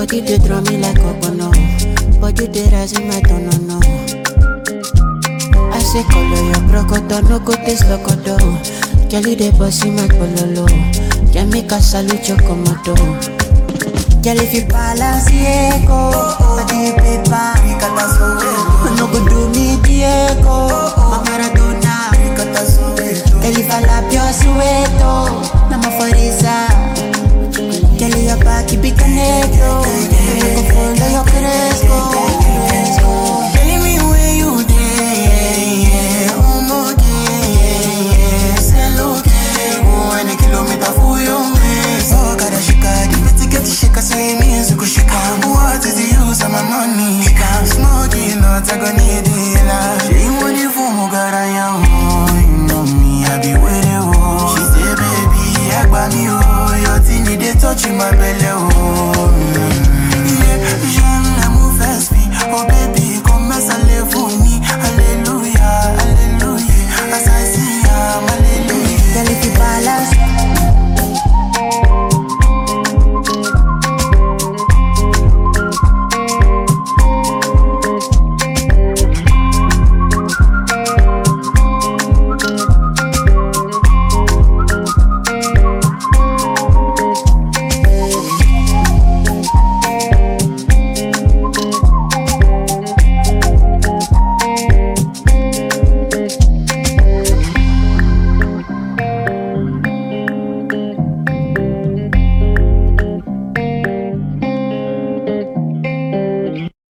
Body they draw me like a no. Body they rise in my tone, no, no. I say color your crocodile, no go taste locodo. Girl, you dey boss in my pololo. Can make a salute your komodo. Girl, if you balance, yeah, go. Body paper, no go do me, Diego. My Maradona, Girl, if I lap your sueto, na my forisa. Girl, your back, you be canelo. Go follow your fresco.